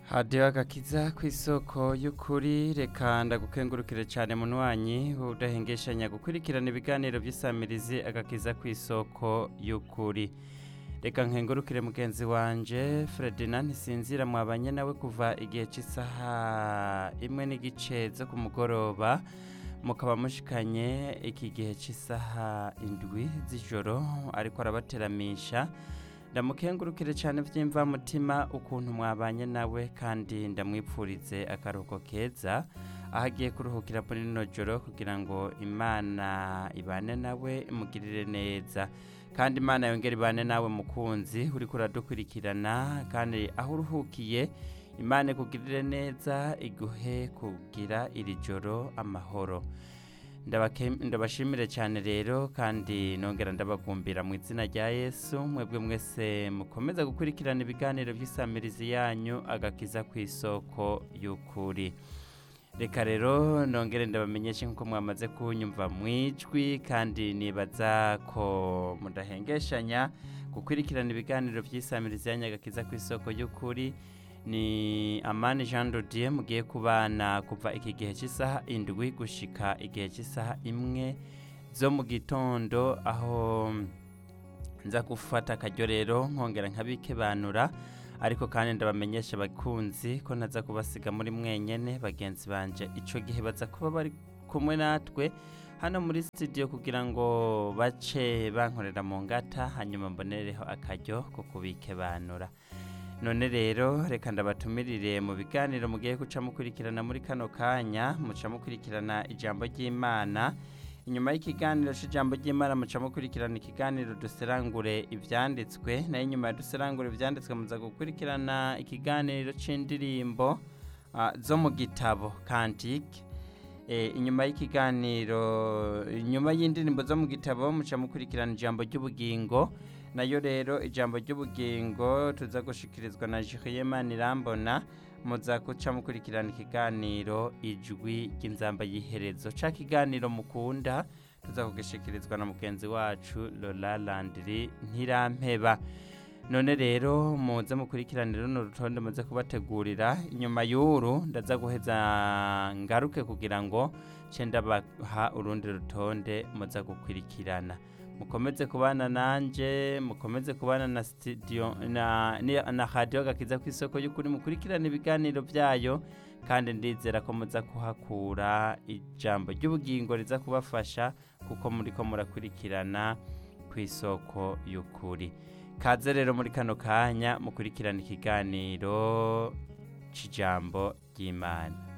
hadiyo agakiza ku isoko y'ukuri reka ndagukengurukire cyane munywanyi udahengeshanya gukurikirana ibiganiro by'isamirizi agakiza ku isoko y'ukuri reka nkengurukire mugenzi wanje Ferdinand ntisinzira mwabanye nawe kuva igihe cy'isaha imwe n'igice zo ku mugoroba mukaba mushikanye iki gihe cy'isaha indwi z'ijoro ariko arabateramisha ndamukengurukire cyane by'imvamutima ukuntu mwabanye nawe kandi ndamwipfurize akaruhuko keza aho agiye kuruhukira muri rino joro kugira ngo imana ibane nawe imugirire neza kandi imana yongere ibane nawe mukunzi uri kuradukurikirana kandi aho uruhukiye imana ikugirire neza iguhe kugira iri joro amahoro ndabashimire cyane rero kandi nongera ndabagumbira mu izina rya yesu mwebwe mwese mukomeza gukurikirana ibiganiro by'isamirizi yanyu agakiza ku isoko y'ukuri reka rero nongere ndabamenyeshe nk'uko mwamaze kunyumva mu ijwi kandi nibaza ko mudahengeshanya gukurikirana ibiganiro by'isamirizi yanyu agakiza ku isoko y'ukuri ni amani jean dodier mugiye kubana kuva iki gihe cy'isaha indwi gushika igihe cy'isaha imwe zo mu gitondo aho nza gufata akaryo rero nkongera nkabikebanura ariko kandi ndabamenyesha abakunzi ko ntaza kubasiga muri mwenyene bagenzi banje icyo gihe baza kuba bari kumwe natwe hano muri studio kugira ngo bace bankorera mu ngata hanyuma mbonereho akaryo ko kubikebanura none rero reka ndabatumirire mu biganiro mugiye guca mukurikirana muri kano kanya muca mukurikirana ijambo ry'imana inyuma y'ikiganiro cy'ijambo ry'imana muca mukurikirana ikiganiro duserangure ibyanditswe nayo inyuma ya duserangure ibyanditswe muza gukurikirana ikiganiro cy'indirimbo zo mu gitabo kantike inyuma y'ikiganiro inyuma y'indirimbo zo mu gitabo muca mukurikirana ijambo ry'ubugingo nayo rero ijambo ry'ubugingo tuza gushikirizwa na Jihiyemana irambona muza guca mukurikirana ikiganiro ijwi ry'inzamba y'iherezo ca kiganiro mukunda tuza kugishikirizwa na mugenzi wacu Lola Landry ntirampeba none rero muze mukurikirane runo rutonde muze kubategurira inyuma y'uru ndaza guheza ngaruke kugira ngo ce ndabaha urundi rutonde muza gukurikirana mukomeze kubana nanje mukomeze kubana na studio na na radio gakiza ku isoko y'ukuri mukurikirana ibiganiro byayo kandi ndizera ko muza kuhakura ijambo ry'ubugingo riza kubafasha kuko muri ko murakurikirana ku isoko y'ukuri kaze rero muri kano kanya mukurikirana ikiganiro cy'ijambo ry'imana